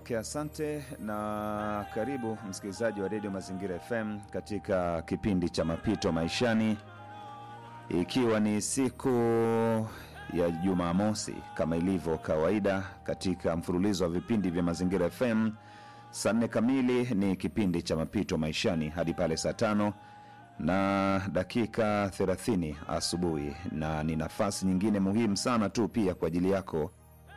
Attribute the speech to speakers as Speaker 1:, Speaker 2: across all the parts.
Speaker 1: Okay, asante na karibu msikilizaji wa redio Mazingira FM katika kipindi cha mapito maishani, ikiwa ni siku ya Jumamosi kama ilivyo kawaida katika mfululizo wa vipindi vya Mazingira FM. Saa nne kamili ni kipindi cha mapito maishani hadi pale saa tano na dakika 30 asubuhi, na ni nafasi nyingine muhimu sana tu pia kwa ajili yako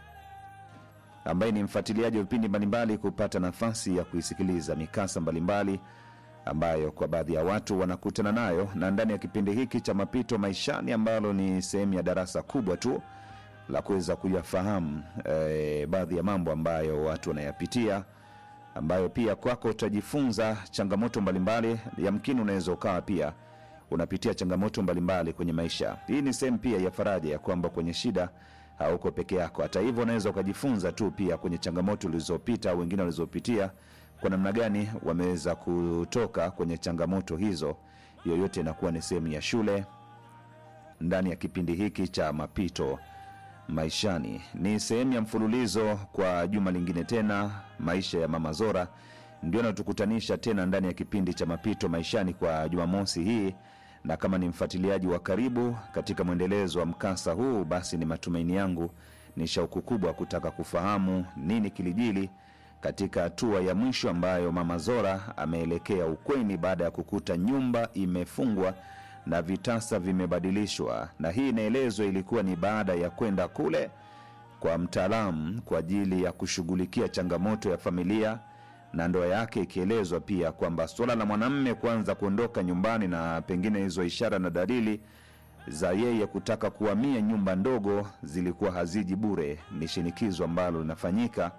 Speaker 1: ambaye ni mfuatiliaji wa vipindi mbalimbali kupata nafasi ya kuisikiliza mikasa mbalimbali ambayo kwa baadhi ya watu wanakutana nayo, na ndani ya kipindi hiki cha mapito maishani ambalo ni sehemu ya darasa kubwa tu la kuweza kuyafahamu eh, baadhi ya mambo ambayo watu wanayapitia ambayo pia kwako utajifunza changamoto mbalimbali. Yamkini unaweza ukawa pia unapitia changamoto mbalimbali kwenye maisha. Hii ni sehemu pia ya faraja ya kwamba kwenye shida hauko peke yako. Hata hivyo, unaweza ukajifunza tu pia kwenye changamoto ulizopita au wengine walizopitia, kwa namna gani wameweza kutoka kwenye changamoto hizo. Yoyote inakuwa ni sehemu ya shule ndani ya kipindi hiki cha mapito maishani. Ni sehemu ya mfululizo kwa juma lingine tena, maisha ya Mama Zora ndio natukutanisha tena ndani ya kipindi cha mapito maishani kwa Jumamosi hii, na kama ni mfuatiliaji wa karibu katika mwendelezo wa mkasa huu, basi ni matumaini yangu, ni shauku kubwa kutaka kufahamu nini kilijili katika hatua ya mwisho ambayo Mama Zora ameelekea ukweni baada ya kukuta nyumba imefungwa na vitasa vimebadilishwa, na hii inaelezwa ilikuwa ni baada ya kwenda kule kwa mtaalamu kwa ajili ya kushughulikia changamoto ya familia na ndoa yake, ikielezwa pia kwamba suala la mwanamme kuanza kuondoka nyumbani na pengine hizo ishara na dalili za yeye kutaka kuhamia nyumba ndogo zilikuwa haziji bure, ni shinikizo ambalo linafanyika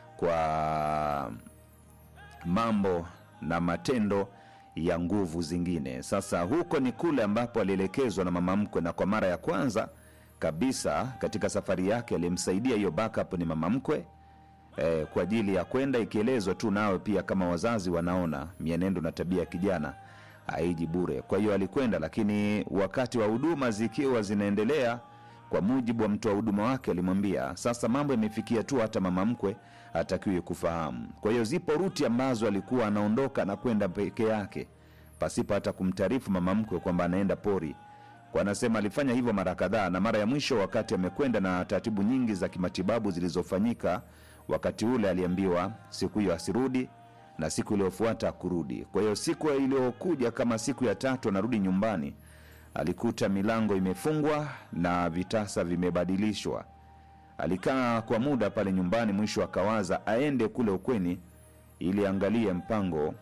Speaker 1: kwa mambo na matendo ya nguvu zingine. Sasa huko ni kule ambapo alielekezwa na mama mkwe, na kwa mara ya kwanza kabisa katika safari yake aliyemsaidia hiyo backup ni mama mkwe eh, kwa ajili ya kwenda, ikielezwa tu nawe pia kama wazazi wanaona mienendo na tabia ya kijana haiji bure. Kwa hiyo alikwenda, lakini wakati wa huduma zikiwa zinaendelea, kwa mujibu wa mtoa huduma wake alimwambia, sasa mambo yamefikia tu hata mama mkwe hatakiwi kufahamu. Kwa hiyo zipo ruti ambazo alikuwa anaondoka na kwenda peke yake pasipo hata kumtaarifu mama mkwe kwamba anaenda pori. Kwa anasema alifanya hivyo mara kadhaa, na mara ya mwisho wakati amekwenda na taratibu nyingi za kimatibabu zilizofanyika wakati ule, aliambiwa siku hiyo asirudi na siku iliyofuata kurudi. Kwa hiyo siku iliyokuja kama siku ya tatu anarudi nyumbani, alikuta milango imefungwa na vitasa vimebadilishwa. Alikaa kwa muda pale nyumbani, mwisho akawaza aende kule ukweni ili angalie mpango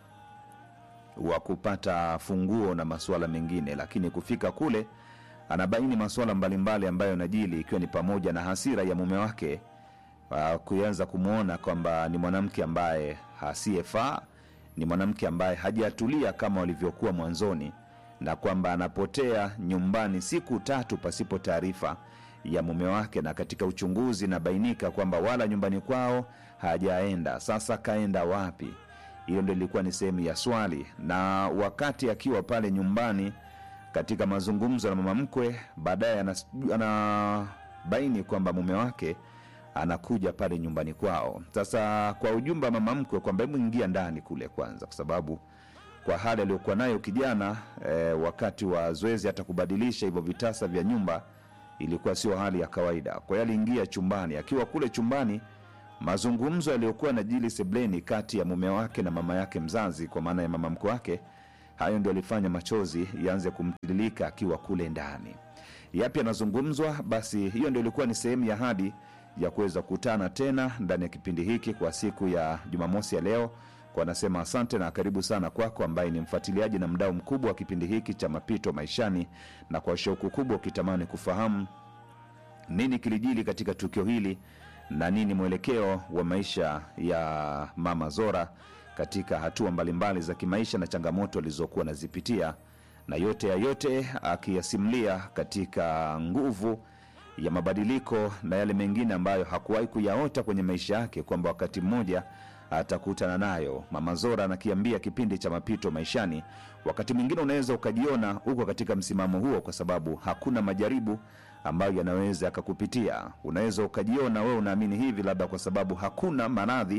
Speaker 1: wa kupata funguo na masuala mengine, lakini kufika kule anabaini masuala mbalimbali ambayo najili, ikiwa ni pamoja na hasira ya mume wake uh, kuanza kumwona kwamba ni mwanamke ambaye hasiyefaa, ni mwanamke ambaye hajatulia kama walivyokuwa mwanzoni, na kwamba anapotea nyumbani siku tatu pasipo taarifa ya mume wake, na katika uchunguzi inabainika kwamba wala nyumbani kwao hajaenda. Sasa kaenda wapi? Hiyo ndo ilikuwa ni sehemu ya swali. Na wakati akiwa pale nyumbani katika mazungumzo na mama mkwe, baadaye anas- anabaini kwamba mume wake anakuja pale nyumbani kwao. Sasa kwa ujumbe wa mama mkwe kwamba hebu ingia ndani kule kwanza, kwa sababu kwa hali aliyokuwa nayo kijana eh, wakati wa zoezi hata kubadilisha hivyo vitasa vya nyumba ilikuwa sio hali ya kawaida. Kwa hiyo aliingia chumbani. Akiwa kule chumbani, mazungumzo yaliyokuwa na jili sebleni kati ya mume wake na mama yake mzazi, kwa maana ya mama mkwe wake, hayo ndio alifanya machozi yaanze kumtiririka akiwa kule ndani. Yapi yanazungumzwa? Basi hiyo ndio ilikuwa ni sehemu ya hadi ya kuweza kukutana tena ndani ya kipindi hiki kwa siku ya Jumamosi ya leo. Kwa nasema asante na karibu sana kwako ambaye ni mfuatiliaji na mdau mkubwa wa kipindi hiki cha mapito maishani, na kwa shauku kubwa ukitamani kufahamu nini kilijili katika tukio hili na nini mwelekeo wa maisha ya mama Zora katika hatua mbalimbali za kimaisha na changamoto alizokuwa anazipitia, na yote ya yote akiyasimulia katika nguvu ya mabadiliko na yale mengine ambayo hakuwahi kuyaota kwenye maisha yake kwamba wakati mmoja atakutana nayo. Mama Zora anakiambia kipindi cha mapito maishani, wakati mwingine unaweza ukajiona uko katika msimamo huo, kwa sababu hakuna majaribu ambayo yanaweza yakakupitia. Unaweza ukajiona wewe unaamini hivi, labda kwa sababu hakuna maradhi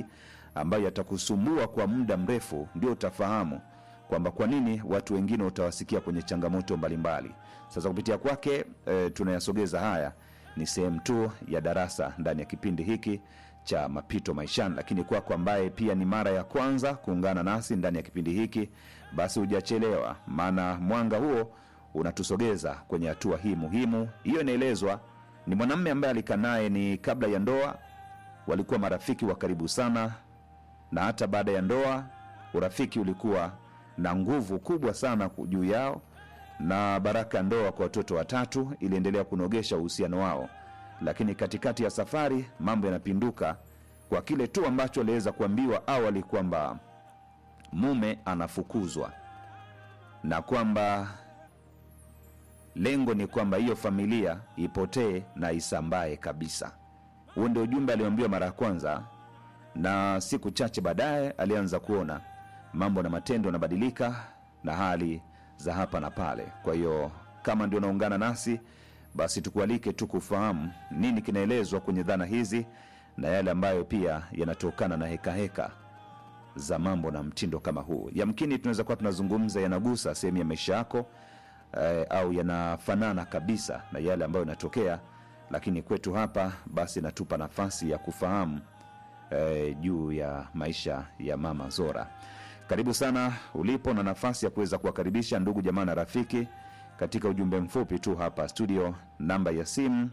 Speaker 1: ambayo yatakusumbua kwa muda mrefu, ndio utafahamu kwamba kwa nini watu wengine utawasikia kwenye changamoto mbalimbali. Sasa kupitia kwake e, tunayasogeza haya, ni sehemu tu ya darasa ndani ya kipindi hiki cha mapito maishani. Lakini kwako ambaye pia ni mara ya kwanza kuungana nasi ndani ya kipindi hiki, basi hujachelewa, maana mwanga huo unatusogeza kwenye hatua hii muhimu. Hiyo inaelezwa ni mwanamume ambaye alikaa naye ni kabla ya ndoa, walikuwa marafiki wa karibu sana, na hata baada ya ndoa urafiki ulikuwa na nguvu kubwa sana juu yao, na baraka ya ndoa kwa watoto watatu iliendelea kunogesha uhusiano wao. Lakini katikati ya safari mambo yanapinduka kwa kile tu ambacho aliweza kuambiwa awali kwamba mume anafukuzwa na kwamba lengo ni kwamba hiyo familia ipotee na isambae kabisa. Huo ndio ujumbe alioambiwa mara ya kwanza, na siku chache baadaye alianza kuona mambo na matendo yanabadilika na hali za hapa na pale. Kwa hiyo kama ndio unaungana nasi, basi tukualike tu kufahamu nini kinaelezwa kwenye dhana hizi na yale ambayo pia yanatokana na hekaheka heka za mambo na mtindo kama huu. Yamkini tunaweza kuwa tunazungumza yanagusa sehemu ya maisha yako eh, au yanafanana kabisa na yale ambayo yanatokea, lakini kwetu hapa basi inatupa nafasi ya kufahamu eh, juu ya maisha ya mama Zora. Karibu sana ulipo na nafasi ya kuweza kuwakaribisha ndugu jamaa na rafiki katika ujumbe mfupi tu hapa studio. Namba ya simu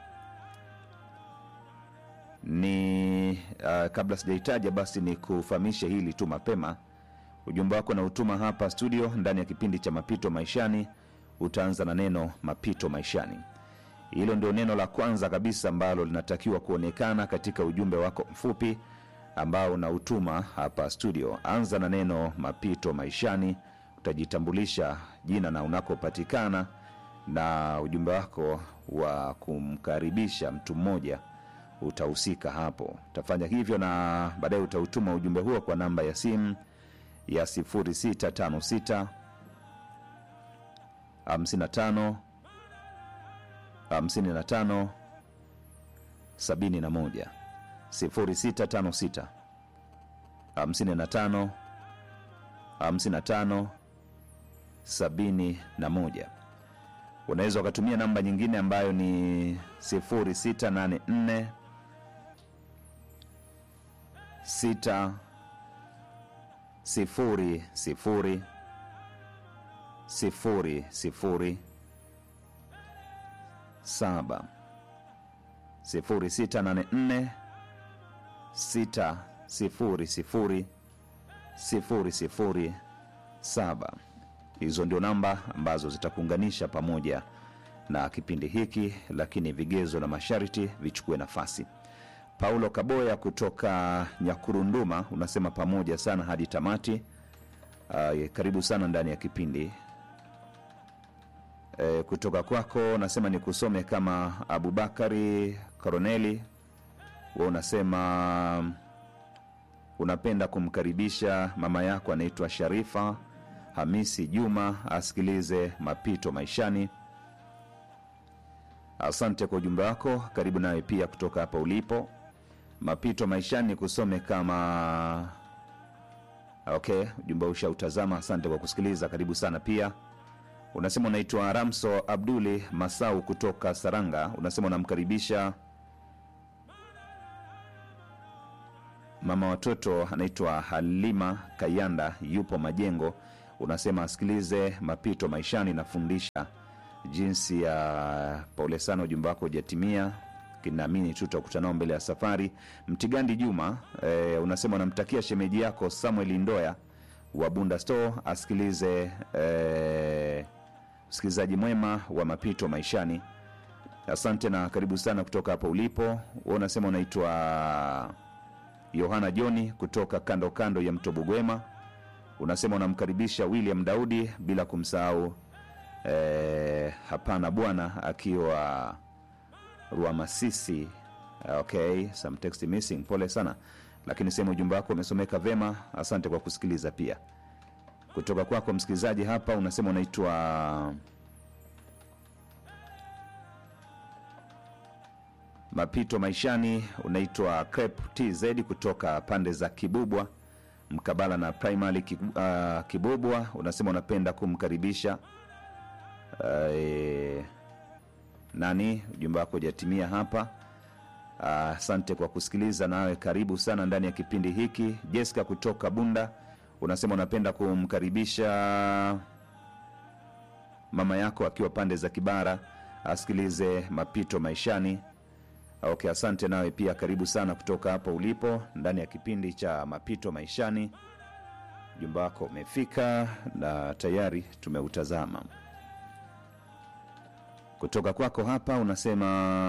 Speaker 1: ni uh, kabla sijaitaja basi ni kufahamishe hili tu mapema. Ujumbe wako na utuma hapa studio ndani ya kipindi cha mapito maishani, utaanza na neno mapito maishani. Hilo ndio neno la kwanza kabisa ambalo linatakiwa kuonekana katika ujumbe wako mfupi ambao unautuma hapa studio. Anza na neno mapito maishani, utajitambulisha jina na unakopatikana na ujumbe wako wa kumkaribisha mtu mmoja utahusika hapo. Utafanya hivyo na baadaye utautuma ujumbe huo kwa namba ya simu ya 0656 55 55 71 0656 55 55 71. Unaweza ukatumia namba nyingine ambayo ni 0684 6 sifuri sifuri sifuri sifuri saba sifuri sita nane nne sita sifuri sifuri sifuri sifuri saba. Hizo ndio namba ambazo zitakuunganisha pamoja na kipindi hiki, lakini vigezo na masharti vichukue nafasi. Paulo Kaboya kutoka Nyakurunduma unasema pamoja sana hadi tamati. Uh, karibu sana ndani ya kipindi e, kutoka kwako unasema ni kusome kama Abubakari Koroneli, wa unasema unapenda kumkaribisha mama yako anaitwa Sharifa Hamisi Juma asikilize mapito maishani. Asante kwa ujumbe wako, karibu nawe pia kutoka hapa ulipo. Mapito maishani kusome kama okay, ujumbe ushautazama. Asante kwa kusikiliza, karibu sana pia. Unasema unaitwa Ramso Abduli Masau kutoka Saranga, unasema unamkaribisha mama watoto anaitwa Halima Kayanda, yupo Majengo. Unasema asikilize mapito maishani, nafundisha jinsi ya pole sana, ujumbe wako hujatimia kinaamini tu tutakutana nao mbele ya safari. Mtigandi Juma e, unasema unamtakia shemeji yako Samuel Ndoya wa Bunda Store asikilize e, usikilizaji mwema wa mapito maishani. Asante na karibu sana kutoka hapo ulipo. Wewe unasema unaitwa Yohana Joni kutoka kando kando ya mto Bugwema. Unasema unamkaribisha William Daudi bila kumsahau e, hapana bwana akiwa Ruamasisi. Okay, some text missing, pole sana, lakini sehemu ujumbe wako umesomeka vema. Asante kwa kusikiliza. Pia kutoka kwako msikilizaji hapa unasema unaitwa mapito maishani unaitwa Crep TZ kutoka pande za Kibubwa mkabala na primary Ki- uh, Kibubwa, unasema unapenda kumkaribisha uh, nani, ujumbe wako hujatimia hapa. Ah, Asante kwa kusikiliza, nawe karibu sana ndani ya kipindi hiki. Jessica kutoka Bunda unasema unapenda kumkaribisha mama yako akiwa pande za Kibara asikilize mapito maishani. Okay, asante nawe pia karibu sana kutoka hapo ulipo ndani ya kipindi cha mapito maishani. Ujumbe wako umefika na tayari tumeutazama. Kutoka kwako hapa unasema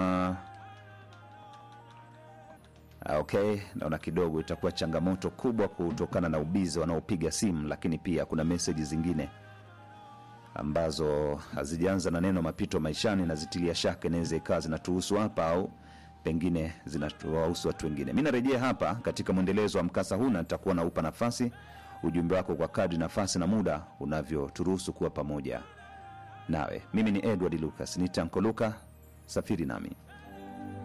Speaker 1: Ah, okay naona kidogo itakuwa changamoto kubwa kutokana na ubizi wanaopiga simu lakini pia kuna meseji zingine ambazo hazijaanza na neno mapito maishani na zitilia shaka inaweza ikawa zinatuhusu hapa au pengine zinatuwahusu watu wengine mi narejea hapa katika mwendelezo wa mkasa huu na nitakuwa naupa nafasi ujumbe wako kwa kadri nafasi na muda unavyoturuhusu kuwa pamoja nawe mimi ni edward lucas nitankoluka safiri nami